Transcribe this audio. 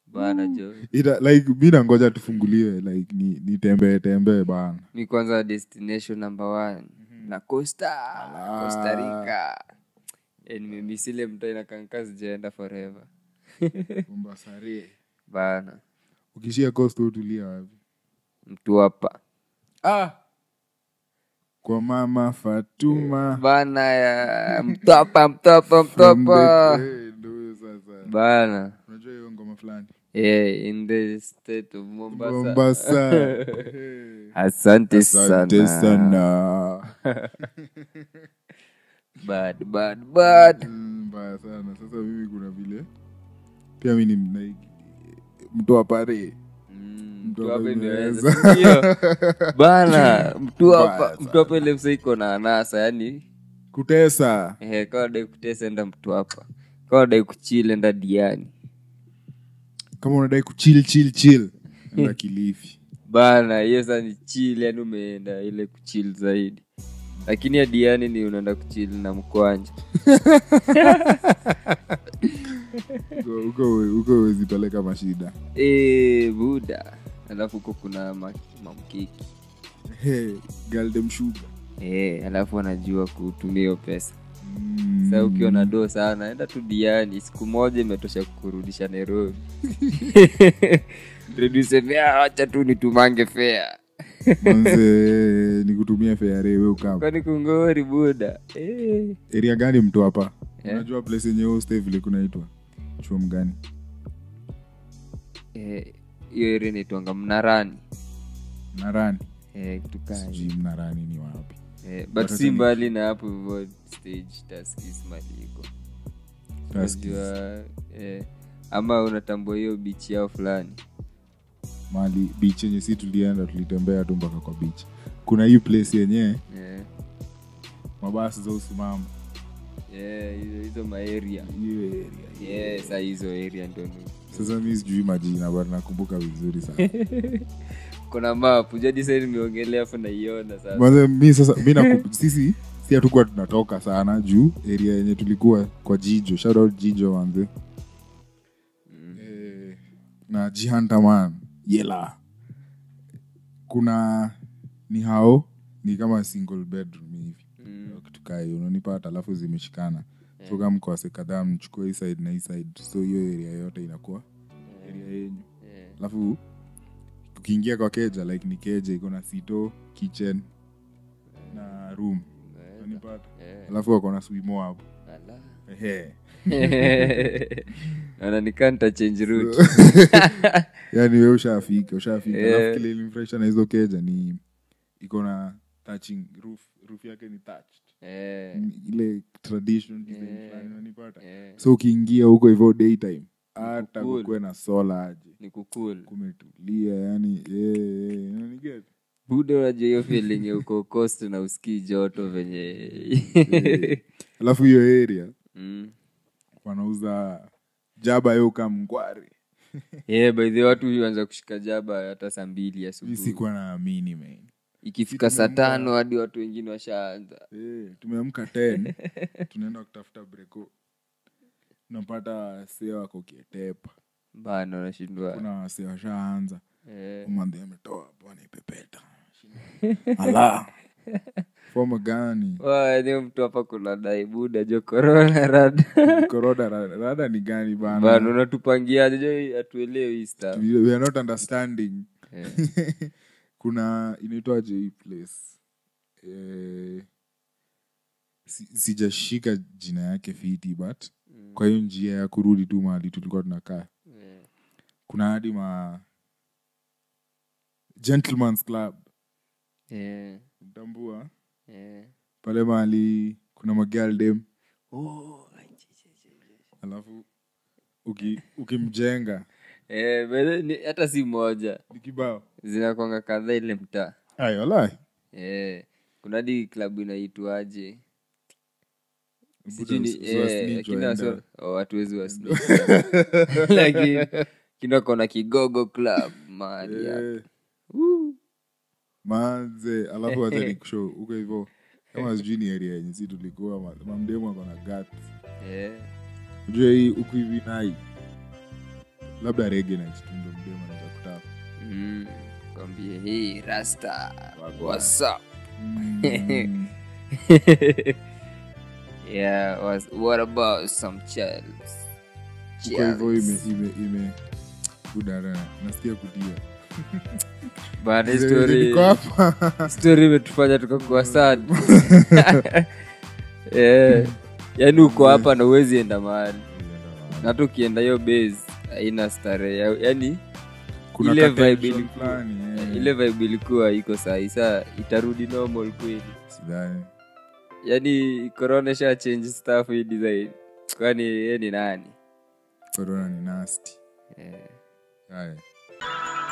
bana jo Ita, like mi nangoja tufunguliwe like ni nitembee tembee bana mi kwanza destination number one na costa costa rica Eh, nimemisile mta inakanka sijaenda forever Mombasare. bana ukishia coast utulia wapi mtu hapa ah. kwa mama fatuma bana ya mtopa mtopa From mtopa the- eh, ndio huyo sasa bana unajua hiyo ngoma fulani yeah, in the state of mombasa, mombasa Eh. asante asante sana sana bad bad bad Mm, mbaya sana sasa mimi kuna vile pia mi ni mna- mtu wa pare Mm, Mtu mtu hapa hapa imeweza. imeweza sindio? bana mtu Mbaya hapa sana. mtu hapa ile msa iko na anasa yani kutesa eh, kawa dai kutesa enda mtu hapa kawa dai kuchile enda diani kama unadai kuchil chil chil enda kilifi bana hiyo saa ni chill yani umeenda ile kuchil zaidi lakini ya diani ni unaenda kuchil na mkwanja Huko- huko huko huwezi peleka mashida e, buda alafu huko kuna ma- mamkiki hey, galdem sugar e, alafu anajua kutumia hiyo pesa Mm. sa ukiwa na doo sana enda tu diani siku moja imetosha kukurudisha nairobi redusemea wacha tu nitumange fea manze ni kutumia feare we ukam kwani kungori buda Eh, eria gani mtu hapa Eh? unajua place yenye huo stay vile kunaitwa chuo mgani eh, hiyo eri naitwanga mnarani mnarani Eh, kitu kaa hiyo. sijui mnarani ni wapi Eh, but Watata si ni- mbali na hapo hivyo stage taskis maliko Tuskis. unajua eh, ama unatambua hiyo bichi yao fulani mali beach yenye si tulienda tulitembea tu mpaka kwa beach kuna hii place yenye eh, mabasi za usimama eh, hizo hizo maeria hiyo area yeah, sa hizo area ndo ni sasa mi sijui majina but nakumbuka vizuri sana kuna map jadi sa nimeongelea afu naiona sasa Manze, mi sasa mi naku- sisi si hatukuwa tunatoka sana juu area yenye tulikuwa kwa jijo shout out jijo manze eh, na jihantaman yela kuna ni hao ni kama single bedroom hivi Mm. kitu kaa hiyo unanipata alafu zimeshikana so kama mkawase kadhaa mchukue hii side na hii side so hiyo area yote inakuwa area yenyu Eh, alafu ukiingia kwa keja like ni keja iko na sito kitchen na room eh, unanipata eh, alafu wako na swimo hapo ala. Ehe. naona nikaa nitachange route. yaani we ushafika ushafika Eh. alafu kile ilimfurahisha na hizo keja ni iko na touching roof roof yake ni touched Eh, Ni ile tradition design Eh. fulani unanipata eh, so ukiingia huko hivyo daytime hata cool. kukuwe na sola aje ni kukul kumetulia yani eh, eh, unaniget? buda unajua hiyo feeling ya uko coast na usikii joto venye alafu hiyo area Mm. wanauza jaba yoka mngware yeah, by the way, watu huanza kushika jaba hata saa mbili mi asubuhi sikuwa naamini man ikifika saa tano hadi watu wengine washaanza Eh, tumeamka 10 tunaenda kutafuta breko tunapata wasee wako kietepa bana unashindwa kuna wasee washaanza eh, umandhi ametoa bwana ipepeta ala foma gani Wa, mtu hapa kuna dai buda jo korona rada koroda ra- rada ni gani bana bana unatupangiaje jo hatuelewi hii stuff. we we are not understanding Eh, kuna inaitwaje hii place eh, si- sijashika jina yake fiti but kwa hiyo njia ya kurudi tu mahali tulikuwa tunakaa eh, kuna hadi ma gentleman's club eh, tambua eh. pale mahali kuna magaldem Oh, ai, chi, chi, chi. alafu uki- ukimjenga Eh, by the way, ni- hata si moja ni kibao zinakwanga kadhaa ile mtaa ayolai Eh, kuna hadi klabu inaitwaje sijui ni- Buda, usi- eh, usiwasnitch lakini waenda. waso- oh, hatuwezi wasnitch. lakini kinakona kigogo club mahali hapo. Eh, manze alafu wacha nikushow huko hivyo kama sijui ni area yenye si tulikuwa ma- mamdemu ako na gat Eh, ujue hii huku hivi nai labda rege na kitundo mdema naja kutapa mm. kwambie hii rasta Wagwan. what's up Mm. yeah was, what about some chels Huko hivyo ime ime ime udara nasikia kudia bana hii Zile story niko hapa story imetufanya tukakuwa sad yeah. yaani uko hapa na uwezi enda mahali na hata ukienda hiyo base haina starehe ya- yaani kuna ile ka vibe tension ilikuwa- fulani, eh. ile vibe ilikuwa iko sahi saa itarudi normal kweli sidhani yaani corona sha change stuff hii design kwani ye ni nani corona ni nasty yeah. haya